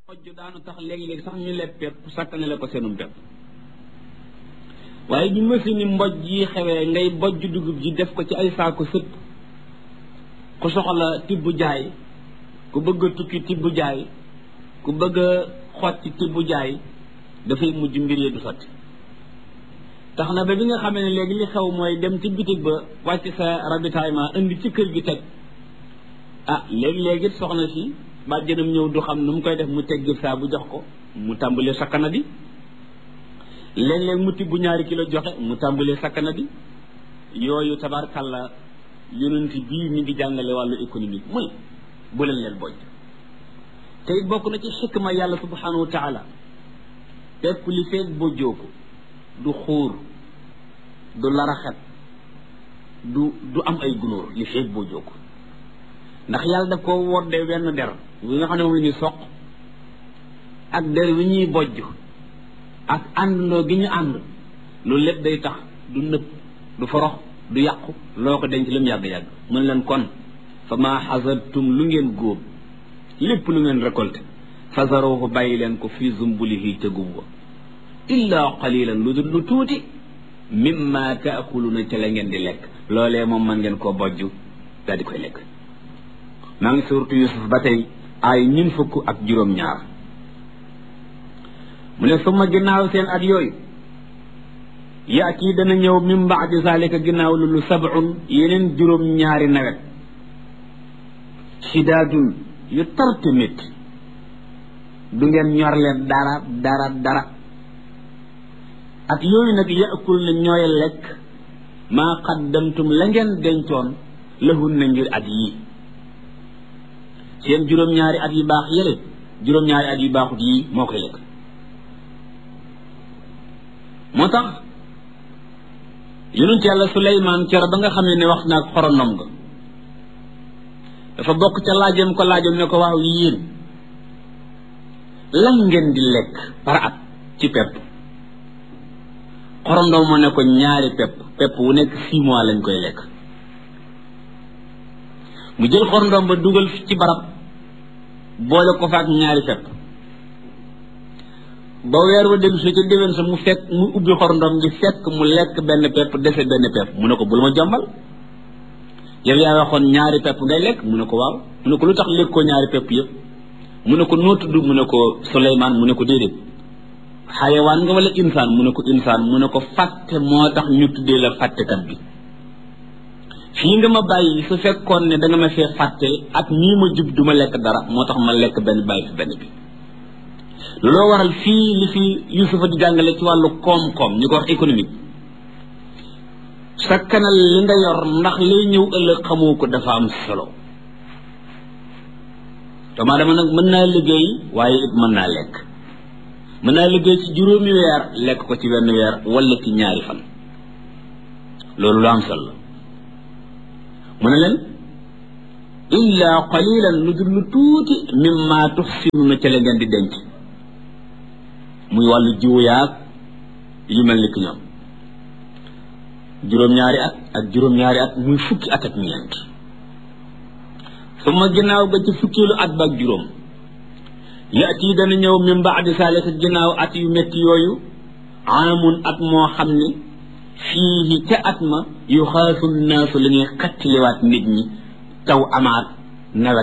mojj daanu tax léegi-léegi sax ñu leb pepp sàkkane la ko seenum pepp waaye bi machine yi mboj yi xewee ngay bojj dugub ji def ko ci ay saako sëpp ku soxla tibb jaay ku bëgg a tukki tibb jaay ku bëgg a xotti tibb jaay dafay mujj mbir yi du sotti tax na ba bi nga xamee ne léegi li xew mooy dem ci bitig ba wàcc sa ravitaillement indi ci kër gi teg ah léegi-léegi soxna si bàjjanam ñëw du xam nu mu koy def mu teggil saa bu jox ko mu tàmbalee sakkana di léeg-léeg mu tibb ñaari kilo joxe mu tàmbalee sakkana di yooyu tabarkàlla yonent bii mi ngi jàngale wàllu économique muy bu leen leen bojj te it bokk na ci xikma yàlla subhanahu wa taala pepp li feeg bojjoo ko du xuur du laraxet du du am ay gunóor li feeg bojjoo ko ndax yàlla daf ko woddee wenn der wi nga xam ne moom la ñuy soq ak der wi ñuy bojj ak àndandoo gi ñu ànd loolu lépp day tax du nëb du forox du yàqu loo ko denc lu mu yàgg-yàgg mën leen kon fa maa xasartum lu ngeen góob lépp lu ngeen récolté fasaruhu bàyyi leen ko fii zumbulihi ca gub wa illa qalilan lu dul lu tuuti mimma taakuluna ca la ngeen di lekk loolee moom mën ngeen koo bojj daal di koy lekk maa ngi suurtu yusuf ba tey ay ñun fukk ak juróom-ñaar mu ne suma ginnaaw seen at yooyu yaati dana ñëw min baadi zalika ginnaaw loolu sab'un yeneen juróom-ñaari nawet shidaadun yu tarte métti du ngeen ñor leen dara dara dara at yooyu nag yaakul na ñooy lekk maa qaddamtum la ngeen dencoon lahun na ngir at yii seen juróom-ñaari at yu baax yële juróom-ñaari at yu baaxut yii moo koy lekk moo tax yonent yàlla Suleymaan cero ba nga xam ne ne wax naag xorondom nga dafa bokk ca laajam ko laajam ne ko waaw yéen lan ngeen di lekk par at ci pepp xorondom mu ne ko ñaari pepp pepp wu nekk six mois lañ koy lekk mu jël xorondom ba dugal ci barab boole ko fa ak ñaari pepp ba weer wa dellu si ca déwén sa mu fekk mu ubbi xorondom gi fekk mu lekk benn pepp dese benn pepp mu ne ko bul ma jombal yow yaa waxoon ñaari pepp ngay lekk mu ne ko waaw mu ne ko lu tax lekkoo ñaari pepp yëpp mu ne ko noo tudd mu ne ko Suleymaan mu ne ko déedéet xayawaan nga wala insaan mu ne ko insaan mu ne ko fàtte moo tax ñu tuddee la fàttekat bi fii nga ma bàyyi su fekkoon ne da nga ma fee fàtte ak nii ma jub du ma lekk dara moo tax ma lekk benn bàyyi fi benn bi looloo waral fii li fi Yusufa di jàngale ci wàllu koom-koom ñu ko wax économique sakkanal li nga yor ndax lay ñëw ëllëg xamoo ko dafa am solo doomu dama nag mën naa liggéey waaye it mën naa lekk mën naa liggéey ci juróomi weer lekk ko ci benn weer wala ci ñaari fan loolu lu am solo mu ne leen illa qalilan lu dul lu tuuti mimma tuxsinuna ca la ngeen di denc muy wàllu jiwu yaag yu mel ni ki ñoom juróom-ñaari at ak juróom-ñaari at muy fukki at ak ñeent su ma ginnaaw ba ci fukkilu at ba ak juróom yaati dana ñëw min baadi saalika ginnaaw at yu métti yooyu amun at moo xam ne fii ca at ma yu xaasul naasu la ñuy xattiliwaat nit ñi taw amaat nawet